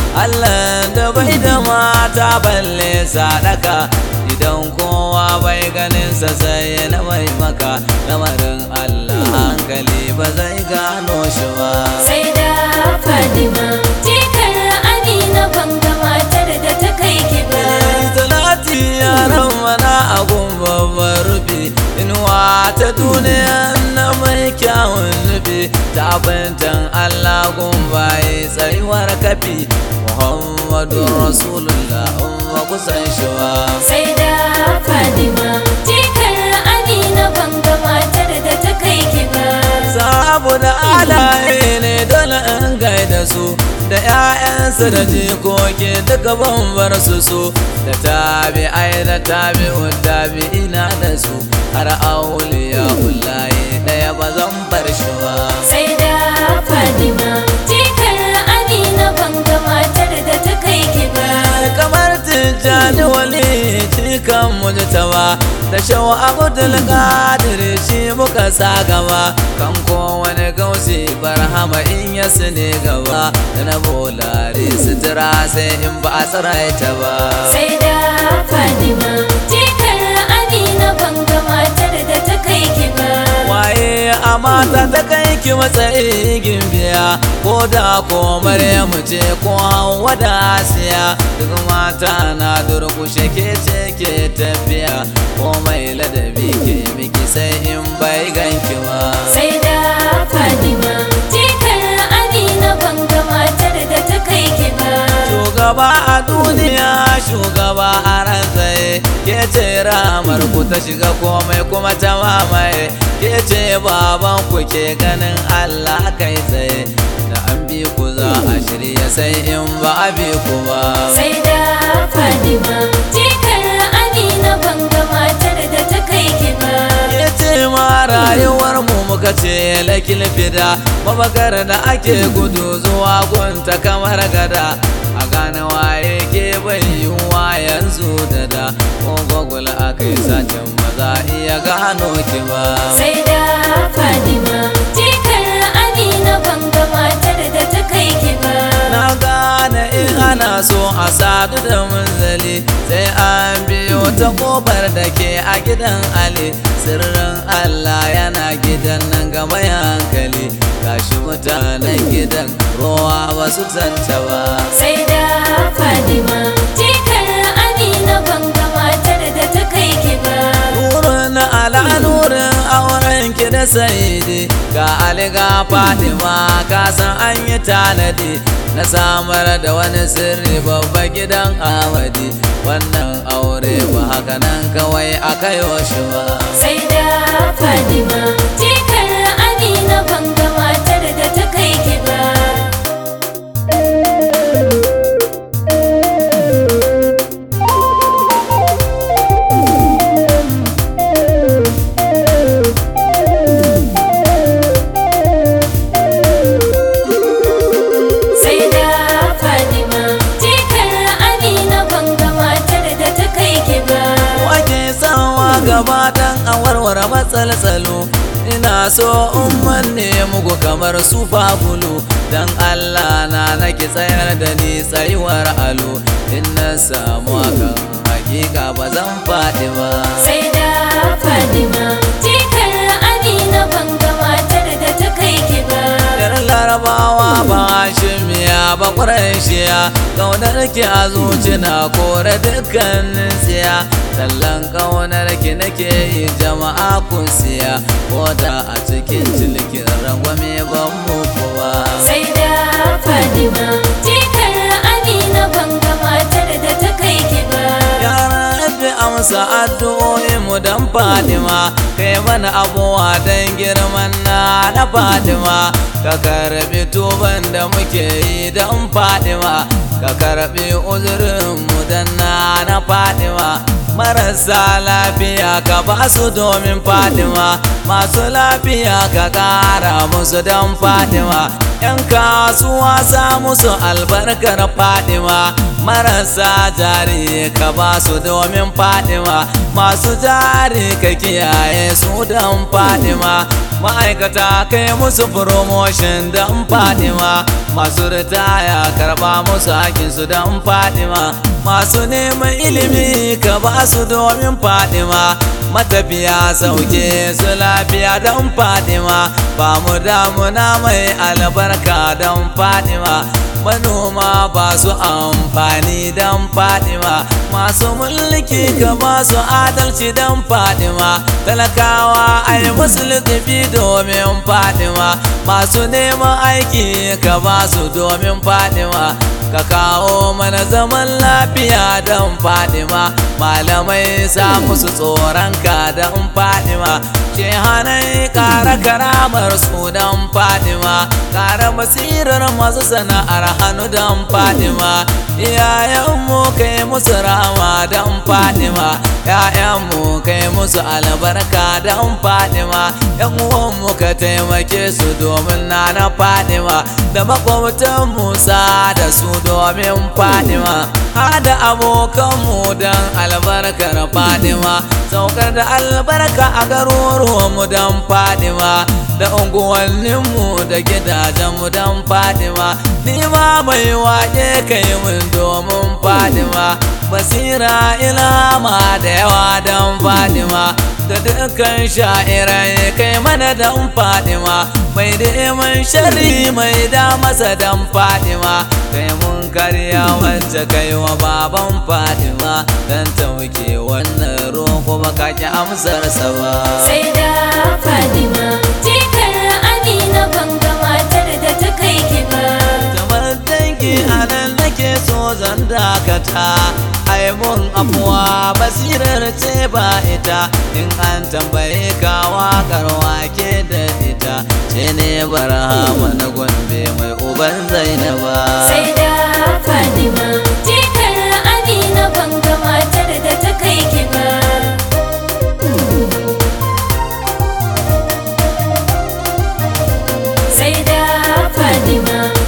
Allah da bai da mata balle sadaka idan kowa bai ganin sa sai na mai maka lamarin Allah hankali ba zai gano shi ba sai da Fadima jikar Amina banga matar da ta kai ki ba Talati yaran mana a babban rufi inuwa ta duniya na mai kyawun nufi ta bantan Allah gumbaye tsayuwar kafi Muhammadu Rasulullah umma kusan shi ba sai da Fadima jikar Amina banga matar da ta kai ki ba saboda alaye ne dole in gaida su da 'ya'yansu da jikoki duka ban bar su su da tabi ai da tabi tabi ina da su har auliya ullaye daya ba zan bar shi ba sai da Fadima jikar Amina banga matar da ta kai ki ba kamar tijjani wali cikan mujtaba da shawa abdul qadir shi muka sa gaba kan kowane gausi barhama in ya sune gaba da na bolare sutura sai in ba a tsiraita ba sai da Fadima jikar Amina banga matar da ta kai ki ba waye a mata ta kai ki matsayi gimbiya ko da ko maryamu ce ko hawa da asiya duk mata na durkushe ke ce ke tafiya ko mai ladabi ke miki sai in bai ganki ma sai da Fadima jikar Amina banga matar da ta kai ki ba shugaba a duniya shugaba a ran tsaye ke ce ramar ku ta shiga komai kuma ta mamaye ke ce baban ku ke ganin Allah kai tsaye da an bi ku za a shirya sai in ba a bi ku ba sai da Fadima jikar Amina banga matar da ta kai ki ba ke ce ma rayuwar mu muka ce lakil fida mabakar da ake gudu zuwa gunta kamar gada a gane waye ke bai yiwuwa yanzu da da ko gwagwal aka yi satin maza iya gano ki ba sai da Fadima jikar Amina banga matar da ta kai ki ba na gane in ana so a sadu da munzali sai an biyo ta kofar da ke a gidan ali sirrin allah yana gidan nan ga mai hankali gashi mutanen gidan ruwa ba su santa ba sai da Fadima jikar Amina banga matar da ta kai ki ba nurin ala nurin auren ki da saidi ga ali ga fatima ka san an yi tanadi na samar da wani sirri babba gidan amadi wannan aure ba haka nan kawai aka yi shi ba sai da Fadima jikar Amina banga matar da ta kai ki ba sai da Fadima jikar Amina banga matar da ta kai ki ba wake sawa gaba dan a warware matsaltsalo ina so in manne muku kamar su fabulu dan Allah na nake tsayar da ni tsayuwar alo in na samu hakan hakika ba zan faɗi ba sai da Fadima jikar Amina banga matar da ta kai ki ba Yar larabawa ba shimiya ba ƙuraishiya Kaunar ki a zuci na kore dukkanin siya Tallan kaunar ki nake yi jama'a kun siya Ko da a cikin cilikin rangwame ban muku ba sai da Fadima jikar Amina banga matar da ta kai ki ba Ya rabbi amsa addu'o'i mu dan Fadima kai mana abuwa dan girman na na Fadima ka karbi tuban da muke yi dan Fadima ka karbi uzurin mu dan na na Fadima marasa lafiya ka ba su domin Fadima masu lafiya ka kara musu dan Fadima yan kasuwa sa musu albarkar Fadima marasa jari ka ba su domin Fadima masu jari ka kiyaye su dan Fadima ma'aikata kai musu promotion don fadima masu ritaya karba musu hakinsu don fadima masu neman ilimi ka ba su domin fadima matafiya sauke su lafiya don fadima ba mu damuna mai albarka don fadima manoma ba su amfani don fadima masu mulki ka ba su adalci don fadima talakawa ai musu littafi domin fadima masu neman aiki ka ba su domin fadima ka kawo mana zaman lafiya don fadima malamai sa musu tsoronka don fadima shehanai kara karamar su don fadima kara basirar masu sana'ar hannu don fadima iyayenmu kai musu rama don fadima ‘ya'yanmu kai musu albarka don fadima ‘yan uwanmu ka taimake su domin na na fadima da makwabtan musa da su domin fadima hada abokanmu don albarkar fadima saukar da albarka a garuruwanmu don fadima da unguwanninmu da gidajenmu don fadima ni ma mai waƙe kai mun domin fadima basira ilama da yawa don fadima da dukkan sha'irai kai mana don fadima mai neman shari mai da masa don fadima kai mun karya wacce kai wa baban fadima don tauke wannan roƙo baka ki amsarsa ba sai da fadima jikar amina banga matar da ta kai ki ba kamar dangi a nan nake so zan dakata ai mun afuwa basirar ce ba ita in an tambaye ka waƙar wake da ita ce ne barhama na gombe mai uban zainaba sai da fadima jikar amina banga matar da ta kai ki ba sai da fadima